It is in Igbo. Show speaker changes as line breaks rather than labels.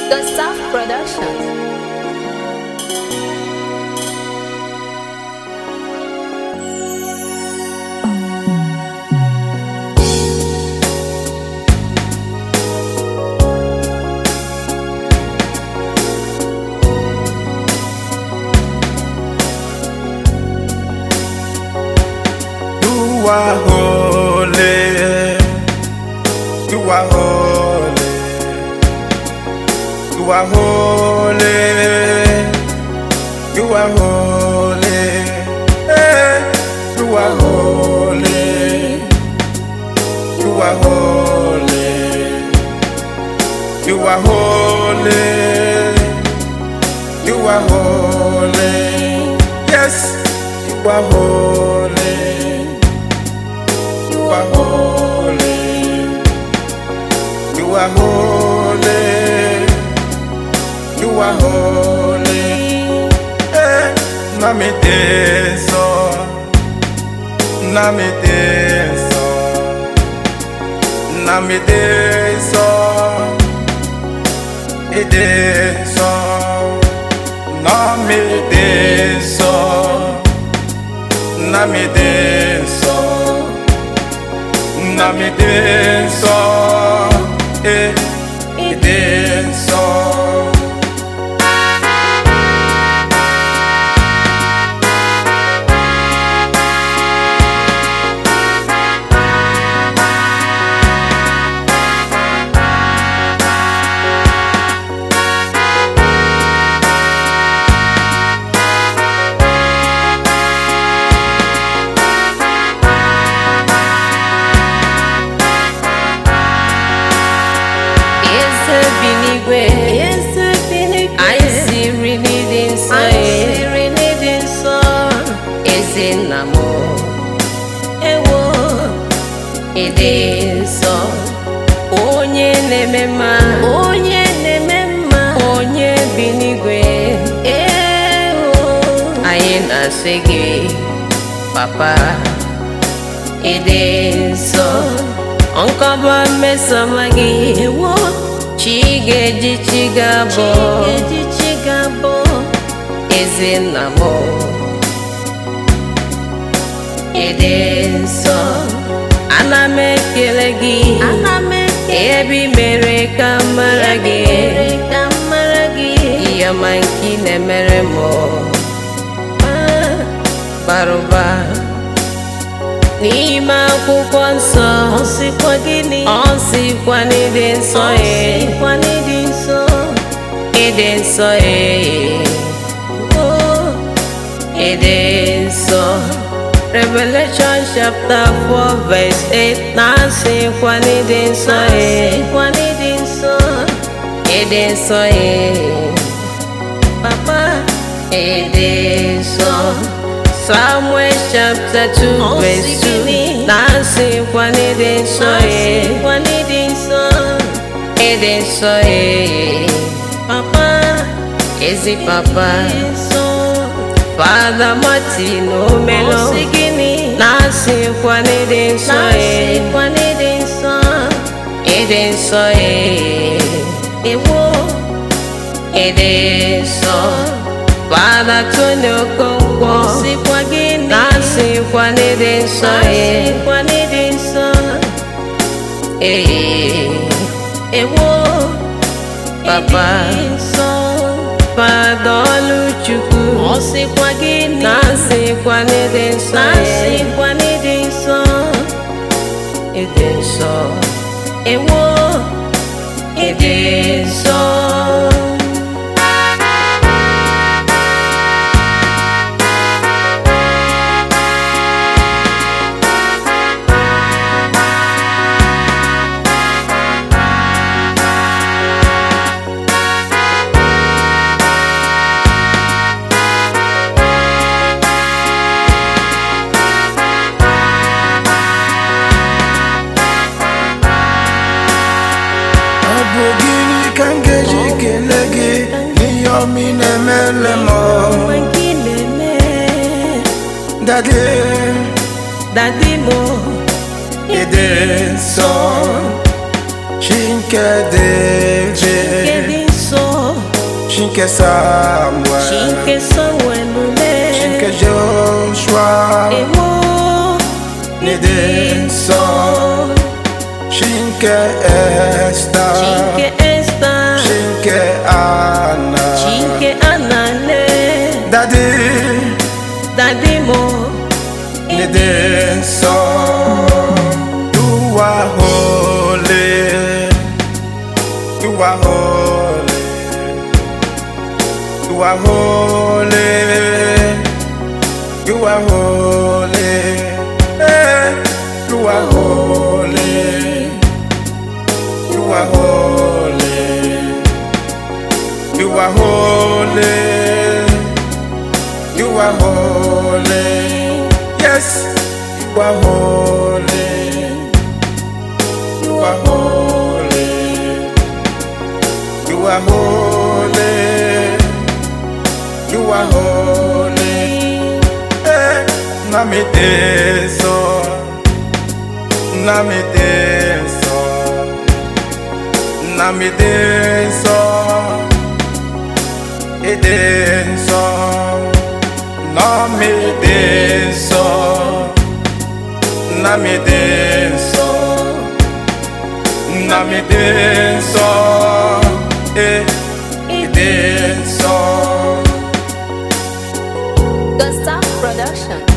The South Productions.
You are holy. You are holy. You are holy. You are holy. Hey, you are holy. You are holy. You are holy. You are holy. Yes, you are holy. You are holy. You are holy. You are holy. Eh, Nami deso. Nami deso. Nami deso. Edeso. Nami deso. Nami deso. na me denso, eh, e denso.
Eze bi n'igwe anyị siri n'ịdị nsọ ya eze nna m ewo ịdị nsọ onye na-eme mma onye na-eme mma onye bi n'igwe ewo anyị na-asị gị papa ịdị nsọ nkọba mmesoma gị ewo chi ga-eji chi ga-abọ eze nna m ịdị nsọ ana m ekele gị ebe i mere ka m mara gị ihe ọma nke ị na-emere m bara ụba n'ime akwụkwọ nsọ ọ sịkwa gịnị ọ sịkwa n'ịdị nsọ ya ịdị nsọ ya ịdị nsọ Revelation chapter 4 verse 8 na-asịkwa n'ịdị nsọ ya ịdị nsọ ya papa ịdị nsọ Samuel chapter 2 verse 2 na-asịkwa n'ịdị nsọ ya ịdị nsọ ya papa ezi papa Fada Martin Omelo na-asịkwa n'ịdị nsọ ya ịdị nsọ ya ịdị nsọ Fada Tony Okonkwo na-asịkwa n'ịdị nsọ ya ee papa Fada Oluchukwu na-asịkwa n'ịdị nsọ ya ịdị nsọ
Ewo,
ịdị nsọ
Ọ bụ gịnị ka m ga-eji kelee gị n'ihe ọma ị na-emele m
Mgbe gị na-eme
dadi
dadi mo
ịdị nsọ chi nke dị
Kedị
ije
nsọ
Chinke Samuel
Chinke Samuel le
Chinke Joshua
Ewo
Nede Nsọ Chinke Esther
Chinke Esther
Chinke Anna
Chinke Anale
Daddy
Daddy mo
Nede Nsọ You are holy You are holy You are holy You are holy Eh, You are holy You are holy You are holy You are holy Yes You are holy You are holy You are holy You are holy Eh, Namiteso Namiteso Namiteso Edenso Namiteso Namiteso Namiteso Eh, Edenso
Gustav Productions.